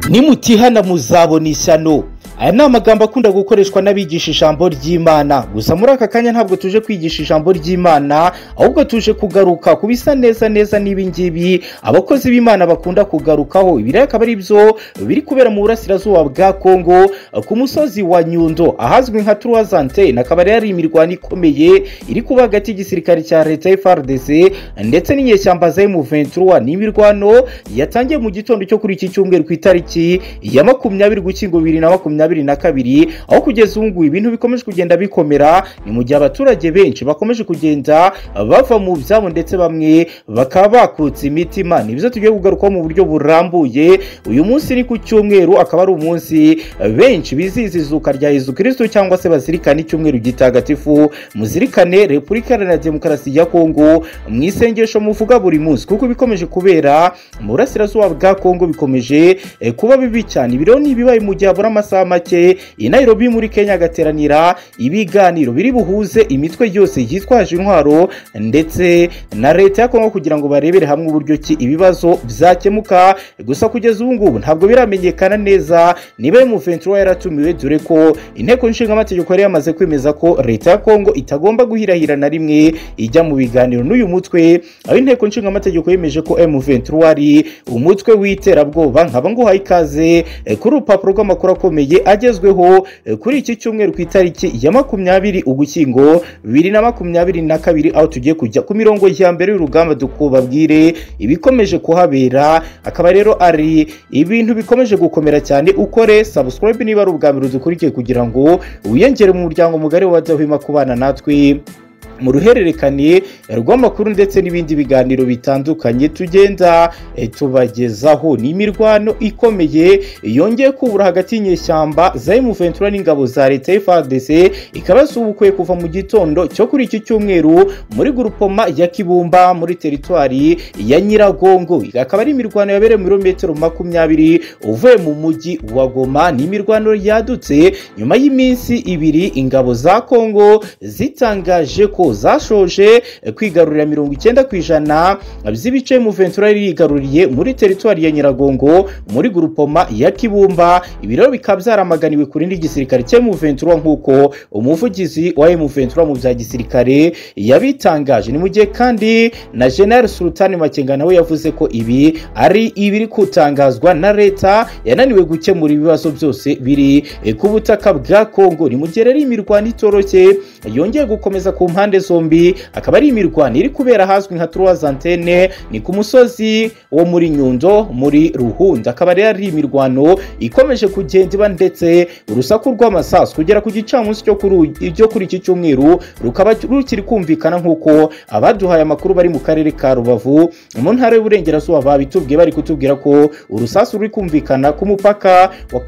nimutihana muzabona ishyano aya ni amagambo akunda gukoreshwa n'abigisha ijambo ry'imana gusa muri aka kanya ntabwo tuje kwigisha ijambo ry'imana ahubwo tuje kugaruka ku bisa neza neza n'ibingibi abakozi b'imana bakunda kugarukaho ibi rero akaba ari byo biri kubera mu burasirazuba bwa kongo ku musozi wa nyundo ahazwi nka turuwazante akaba rero ari imirwano ikomeye iri kuba hagati y'igisirikare cya leta frdc ndetse n'inyeshyamba za m23 ni imirwano yatangiye mu gitondo cyo kuri iki cyumweru ku itariki ya makumyabiri gushyingo bibiri na makumyabiri makumyabiri na kabiri aho kugeza ubu ngubu ibintu bikomeje kugenda bikomera ni mu gihe abaturage benshi bakomeje kugenda bava mu byabo ndetse bamwe bakaba bakutse imitima ni byo tugiye kugarukaho mu buryo burambuye uyu munsi ni ku cyumweru akaba ari umunsi benshi bizihiza izuka rya yezu kirisito cyangwa se bazirikana icyumweru gitagatifu muzirikane repubulika iharanira demokarasi ya kongo mu isengesho muvuga buri munsi kuko bikomeje kubera mu burasirazuba bwa kongo bikomeje eh, kuba bibi cyane ibiro ni ibibaye mu gihe habura amasaha make i nairobi muri kenya hagateranira ibiganiro biri buhuze imitwe yose yitwaje intwaro ndetse na leta ya kongo kugira ngo barebere hamwe uburyo ki ibibazo byakemuka gusa kugeza ubu ngubu ntabwo biramenyekana neza niba M23 yaratumiwe dore ko inteko nshinga amategeko yari yamaze kwemeza ko leta ya kongo itagomba guhirahira na rimwe ijya mu biganiro n'uyu mutwe aho inteko nshinga amategeko yemeje ko M23 ari umutwe w'iterabwoba nkaba nguhaye ikaze eh, kuri urupapuro rw'amakuru akomeye agezweho eh, kuri iki cyumweru ku itariki ya makumyabiri ugushyingo bibiri na makumyabiri na kabiri aho tugiye kujya ku mirongo ya mbere y'urugamba dukubabwire ibikomeje kuhabera akaba rero ari ibintu bikomeje gukomera cyane ukore subscribe niba ari ubwa mbere udukurikiye kugira ngo wiyongere mu muryango mugari w'abadahwema kubana natwe mu ruhererekane rw'amakuru ndetse n'ibindi biganiro bitandukanye tugenda eh, tubagezaho ni imirwano ikomeye yongeye kubura hagati y'inyeshyamba za M23 n'ingabo za leta FARDC ikaba yasubukuye kuva mu gitondo cyo kuri iki cyumweru muri gurupoma ya Kibumba muri teritwari ya Nyiragongo akaba ari imirwano yabereye mu birometero makumyabiri uvuye mu mujyi wa Goma ni imirwano yadutse nyuma y'iminsi ibiri ingabo za Kongo zitangaje ko zashoje kwigarurira mirongo icyenda ku ijana by'ibice muventura yari yigaruriye muri teritwari ya nyiragongo muri gurupoma ya kibumba ibi rero bikaba byaramaganiwe ku rindi gisirikare cya muventura nk'uko umuvugizi wa muventura mu bya gisirikare yabitangaje ni mu gihe kandi na general sultan makenga nawe yavuze ko ibi ari ibiri kutangazwa na leta yananiwe gukemura ibibazo byose biri ku butaka bwa kongo ni mu gihe rero imirwano itoroshye yongeye gukomeza ku mpande impande zombi akaba ari imirwano iri kubera ahazwi nka turuwazantene ni ku musozi wo muri nyundo muri ruhunda akaba rero ari imirwano ikomeje kugenda iba ndetse urusaku rw'amasasu kugera ku gicamunsi cyo kuri iki cyumweru rukaba rukiri kumvikana nk'uko abaduhaye amakuru bari mu karere ka rubavu mu ntara y'uburengerazuba babitubwiye bari kutubwira ko urusasu ruri kumvikana ku mupaka wa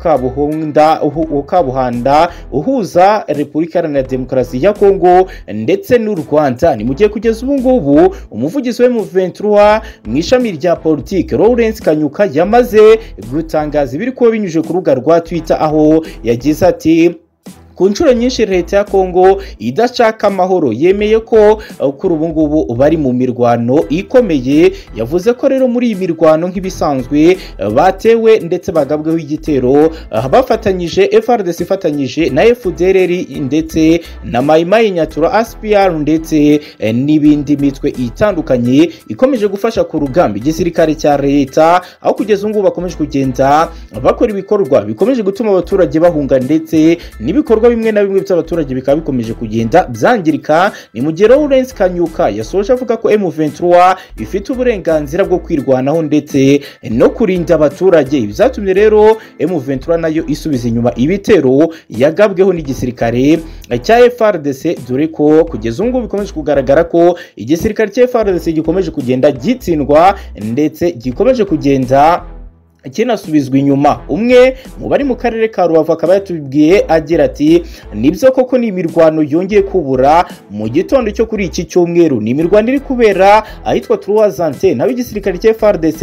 kabuhanda uhuza repubulika iharanira demokarasi ya kongo ndetse ndetse n'u rwanda ni mu gihe kugeza ubu ngubu umuvugizi we mu 23 mu ishami rya politiki lawrence kanyuka yamaze gutangaza ibiri kuba binyujije ku rubuga rwa twitter aho yagize ati ku nshuro nyinshi leta ya kongo idashaka amahoro yemeye ko kuri ubu ngubu bari mu mirwano ikomeye yavuze ko rero muri iyi mirwano nk'ibisanzwe batewe ndetse bagabweho igitero bafatanyije frdc ifatanyije na fdrr ndetse na mayimayi nyatura aspr ndetse n'ibindi mitwe itandukanye ikomeje gufasha ku rugamba igisirikare cya leta aho kugeza ubu ngubu bakomeje kugenda bakora ibikorwa bikomeje gutuma abaturage bahunga ndetse n'ibikorwa ibikorwa bimwe na bimwe by'abaturage bikaba bikomeje kugenda byangirika ni mu gihe Lawrence Kanyuka yasoje avuga ko M23 ifite uburenganzira bwo kwirwanaho ndetse no kurinda abaturage byatumye rero M23 nayo isubiza inyuma ibitero yagabweho n'igisirikare cya FRDC dore ko kugeza ubu ngubu bikomeje kugaragara ko igisirikare cya FRDC gikomeje kugenda gitsindwa ndetse gikomeje kugenda kinasubizwa inyuma umwe mu bari mu karere ka rubavu akaba yatubwiye agira ati nibyo koko ni imirwano yongeye kubura mu gitondo cyo kuri iki cyumweru ni imirwano iri kubera ahitwa turuwazante naho igisirikare cya frdc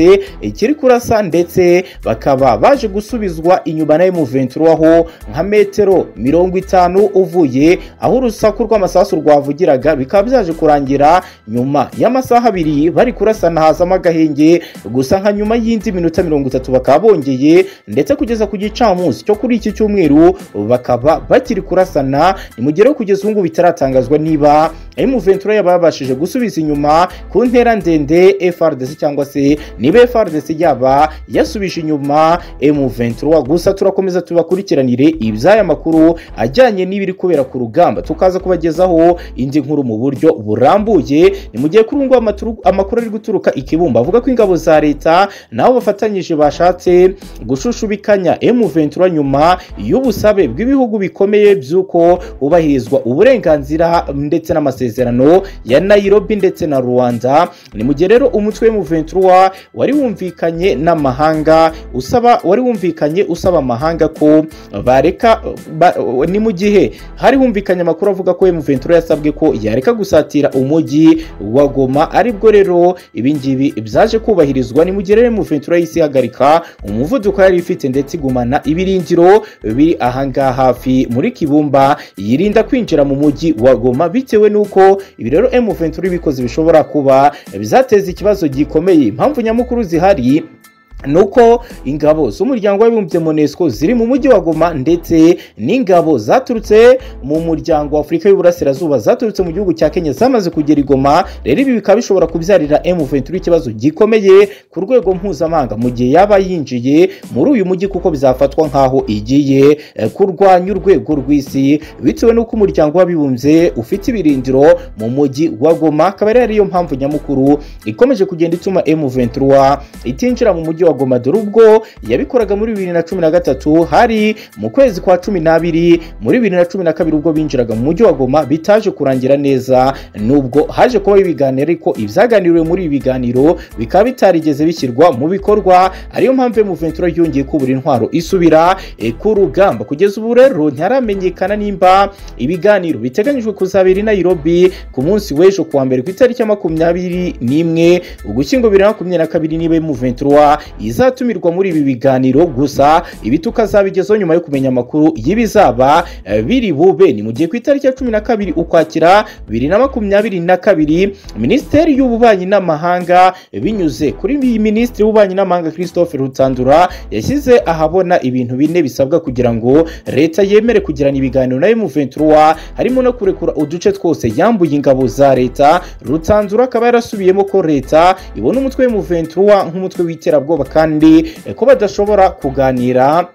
kiri kurasa ndetse bakaba baje gusubizwa inyuma na emuventura aho nka metero mirongo itanu uvuye aho urusaku rw'amasasu rwavugiraga bikaba byaje kurangira nyuma y'amasaha abiri bari kurasana hazamo agahenge gusa nka nyuma y'indi minota mirongo itatu bakaba bongeye ndetse kugeza ku gicamunsi cyo kuri iki cyumweru bakaba bakiri kurasana nimugereho kugeza ubu ngubu bitaratangazwa niba ari Muventura yaba yabashije gusubiza inyuma ku ntera ndende FRDC cyangwa se niba FRDC yaba yasubije inyuma M23 gusa turakomeza tubakurikiranire iby'aya makuru ajyanye n'ibiri kubera ku rugamba tukaza kubagezaho indi nkuru mu buryo burambuye ni mu gihe kuri ubu ngubu amaturu- amakuru ari guturuka i Kibumba avuga ko ingabo za leta nabo bafatanyije bashatse gushushubikanya M23 nyuma y'ubusabe bw'ibihugu bikomeye by'uko hubahirizwa uburenganzira ndetse n'amasezerano ya Nairobi ndetse na Rwanda ni mu gihe rero umutwe M23 wari wumvikanye n'amahanga usaba wari wumvikanye usaba amahanga ko bareka ba, ni mu gihe hari humvikanye amakuru avuga ko M23 yasabwe ko yareka gusatira umujyi wa Goma aribwo rero ibi ngibi byaje kubahirizwa ni mu gihe rero M23 yahise ihagarika umuvuduko yari ifite ndetse igumana ibiringiro biri ahangaha hafi muri Kibumba yirinda kwinjira mu mujyi wa Goma bitewe n'uko ibi rero M23 bikoze bishobora kuba bizateza ikibazo gikomeye impamvu nyamukuru zihari nuko ingabo z'umuryango w'abibumbye monesco ziri mu mujyi wa goma ndetse n'ingabo zaturutse mu muryango w'afurika y'uburasirazuba zaturutse mu gihugu cya kenya zamaze kugera i goma rero ibi bikaba bishobora kubyarira m23 ikibazo gikomeye ku rwego mpuzamahanga mu gihe yaba yinjiye muri uyu mujyi kuko bizafatwa nk'aho igiye eh, kurwanya urwego rw'isi bitewe n'uko umuryango w'abibumbye ufite ibirindiro mu mujyi wa goma akaba rero ariyo mpamvu nyamukuru ikomeje kugenda ituma m23 itinjira mu mujyi wa Goma dore ubwo yabikoraga muri bibiri na cumi na gatatu hari mu kwezi kwa cumi n'abiri muri bibiri na cumi na kabiri ubwo binjiraga mu mujyi wa Goma bitaje kurangira neza nubwo haje kuba ibiganiro ariko ibyaganiriwe muri ibi biganiro bikaba bitarigeze bishyirwa mu bikorwa ariyo mpamvu M23 yongeye kubura intwaro isubira eh, ku rugamba kugeza ubu rero ntiharamenyekana nimba ibiganiro biteganyijwe kuzabera i Nairobi ku munsi w'ejo kuwa mbere ku itariki ya makumyabiri n'imwe ugushyingo bibiri na makumyabiri na kabiri niba M23 izatumirwa muri ibi biganiro gusa ibi tukazabigezaho nyuma yo kumenya amakuru y'ibizaba eh, biri bube ni mu gihe ku itariki ya cumi na kabiri ukwakira bibiri na makumyabiri na kabiri minisiteri y'ububanyi n'amahanga binyuze kuri iyi minisitiri w'ububanyi n'amahanga christophe rutandura yashyize ahabona ibintu bine bisabwa kugira ngo leta yemere kugirana ibiganiro na M23 harimo no kurekura uduce twose yambuye ingabo za leta rutandura akaba yarasubiyemo ko leta ibona umutwe M23 nk'umutwe w'iterabwoba kandi eh, ko badashobora kuganira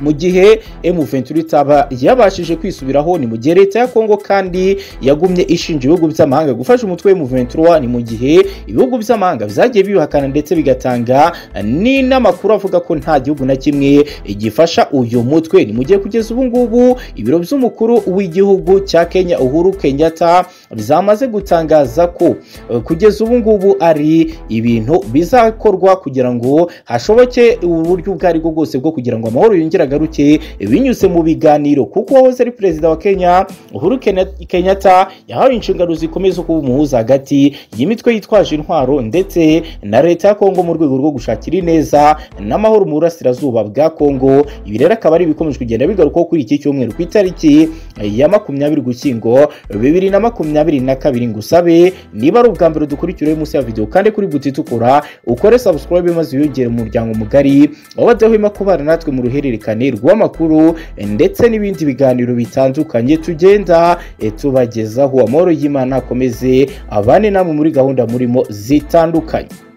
mu gihe M23 itaba yabashije kwisubiraho ni mu gihe leta ya Kongo kandi yagumye ishinja ibihugu by'amahanga gufasha umutwe wa M23 ni mu gihe ibihugu by'amahanga byagiye bibihakana ndetse bigatanga ni n'amakuru avuga ko nta gihugu na kimwe gifasha uyu mutwe ni mu gihe kugeza ubu ngubu ibiro by'umukuru w'igihugu cya Kenya Uhuru Kenyatta byamaze gutangaza ko eh, kugeza ubu ngubu ari ibintu bizakorwa kugira ngo hashoboke uburyo ubwo aribwo bwose bwo kugira ngo amahoro yongere agaruke eh, binyuze mu biganiro kuko uwahoze ari perezida wa Kenya Uhuru Kenya- Kenyatta yahawe inshingano zikomeye zo kuba umuhuza hagati y'imitwe yitwaje intwaro ndetse na leta ya Kongo mu rwego rwo gushakira ineza n'amahoro mu burasirazuba bwa Kongo ibi rero akaba ari ibikomeje kugenda bigarukwaho kuri iki cyumweru ku itariki eh, ya makumyabiri gushyingo bibiri na makumyabiri na kabiri ngusabe niba ari ubwa mbere dukurikira munsi ya video kandi kuri buti tukora ukore subscribe maze wiyongere mu muryango mugari wabadahwema kubana natwe mu ruhererekane rw'amakuru eh, ndetse n'ibindi biganiro bitandukanye tugenda eh, tubagezaho amahoro y'imana akomeze abane namwe muri gahunda murimo zitandukanye